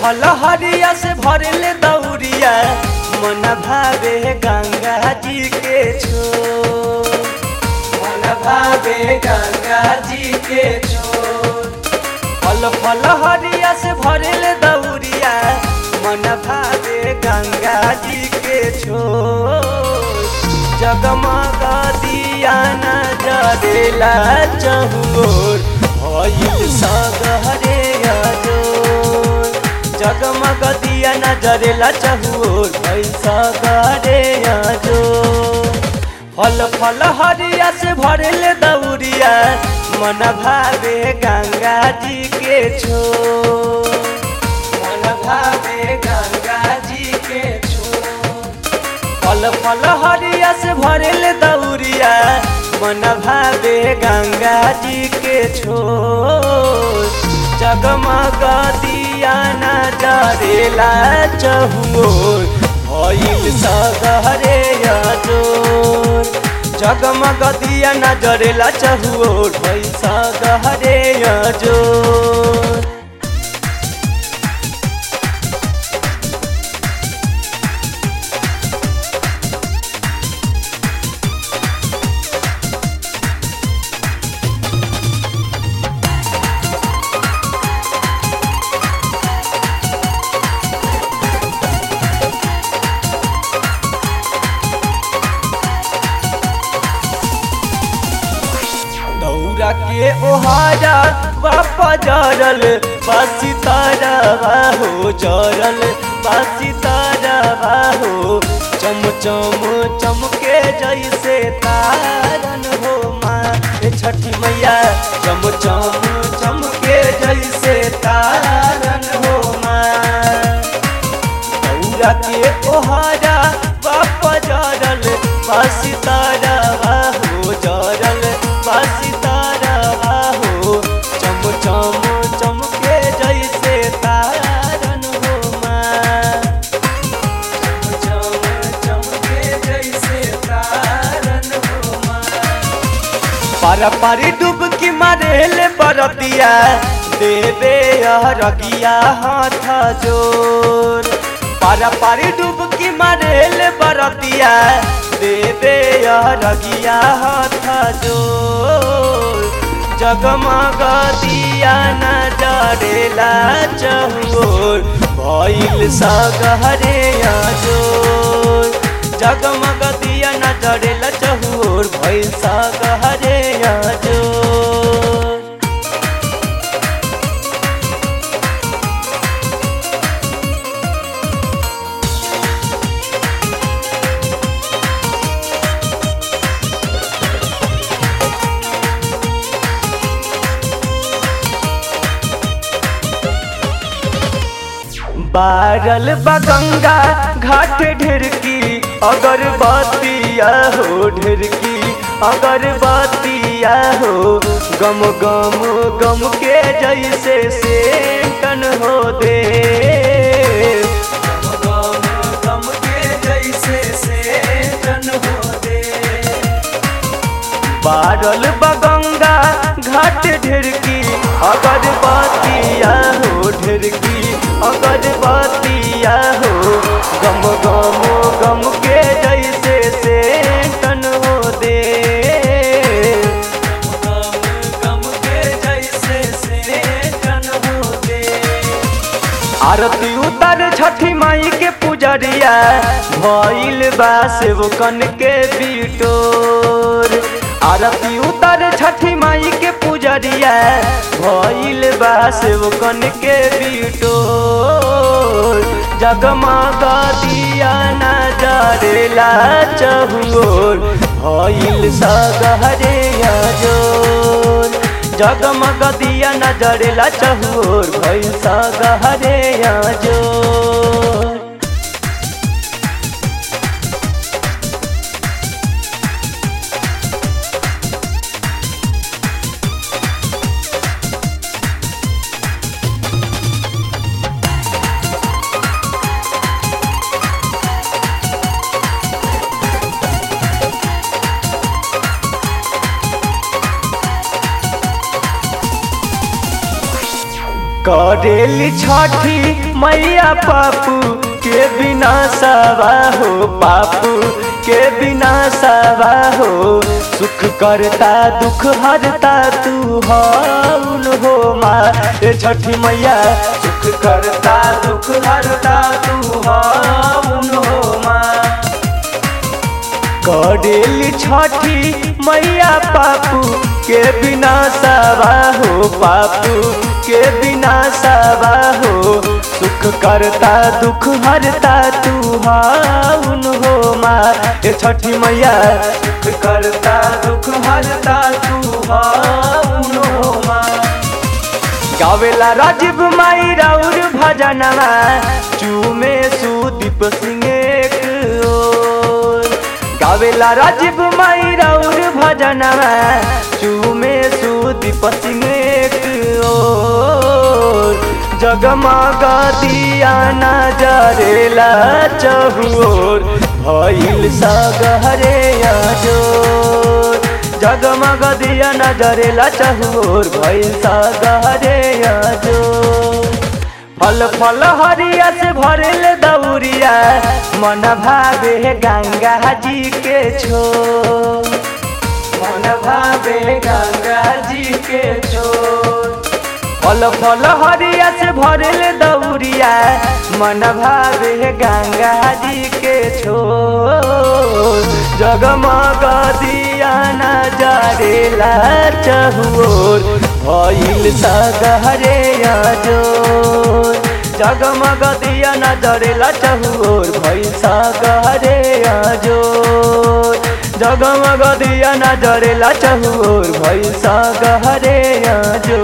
फल हरिया से भरले दौरिया मन भावे गंगा जी के छोर मन भावे गंगा जी के छोर फल फल हरिया से भरले दौरिया मन भावे गंगा जी के छोर जगमग दिया न जरेला चहुर भइल सगहरे अजोर जगमग दिया न जरेला चहुर भइल सगहरे अजोर फल फल हरिया से भरले दौरिया मन भावे गंगा जी के छोर मन भावे गंगा जी के छोर फल फल हरिया से भरल दौरिया मन भावे गंगा जी के छोर जगमग दिया न जरेला चहुर भइल सगहरे अजोर जगमग दिया न जरेला चहुर भइल सगहरे अजोर दौरा के ओहारा बापा जरल बासी तारा बाहो जरल बासी तारा बाहो चम चम चमके जैसे तारन हो माँ ए छठी मैया चम चम चमके जैसे तारन हो माँ दौरा के ओहारा बापा जरल बासी तारा बाहो जरल बासी तारा बाहो चम चम चमके जैसे तारन हो माँ चम चम चमके जैसे तारन हो माँ पारा पारी डुबकी मारेले बरतिया देवे रगिया हाथ जोर पारा पारी डुबकी मारेले बरतिया देवे रगिया हाथ जोर जगमग दिया न जरेला चहुर भइल सगहरे जोर जगमग दिया न जरेला चहुर भइल सगहरे जोर बारल बगंगा घाट ढेरकी अगरबत्तिया हो ढेरकी अगरबत्तिया हो गम गम गम के जैसे सेकन हो दे गम गम गम के जैसे सेकन हो दे बारल बगंगा घाट ढेरकी अगरबत्तिया हो ढेरकी अगरबत्तिया हो गम गम गम के जैसे से तन हो दे गम गम के जैसे से तन हो दे आरती उतर छठी माई के पुजरिया भइल बा सेवकन के बिटोर आरती उतर छठी माई के पुजरिया भइल बा सेवकन के बिटोर जगमग दिया न जरेला चहुर भइल सगहरे जोर जगमग दिया न जरेला चहुर भइल सगहरे जोर करेली छठी मैया पापू के बिना सवा हो पापू के बिना सवा हो सुख करता दुख हरता तू हौल हो माँ ए छठी मैया सुख करता दुख हरता तू हौल हो माँ करेली छठी मैया पापू के बिना सवा हो पापू के बिना सवा हो सुख करता दुख हरता तू हाउन हो माँ ए छठी मैया सुख करता दुख हरता तू हौल हो माँ गावेला राजीव माई राउर भजनवा चूमे सुदीप सिंह एक ओर गावेला राजीव माई राउर भजनवा चूमे सुदीप सिंह एक ओर जगमग दिया नजरेला चहुओर भइल सगहरे जोर जगमग दिया नजरेला चहुओर भइल सगहरे जोर फल फल हरिया से भरेल दौरिया मन भावे गंगा जी के छो मन भावे गंगा जी के छोर फल फल हरिया से भरेल दौरिया मन भावे गंगा जी के छो जगमग दिया नजरेला चहुओर भइल सगहरे जोर जगमग दिया नजरेला चहुओर भइल सगहरे जोर जगमग दिया नजरेला चहुओर भइल सगहरे जोर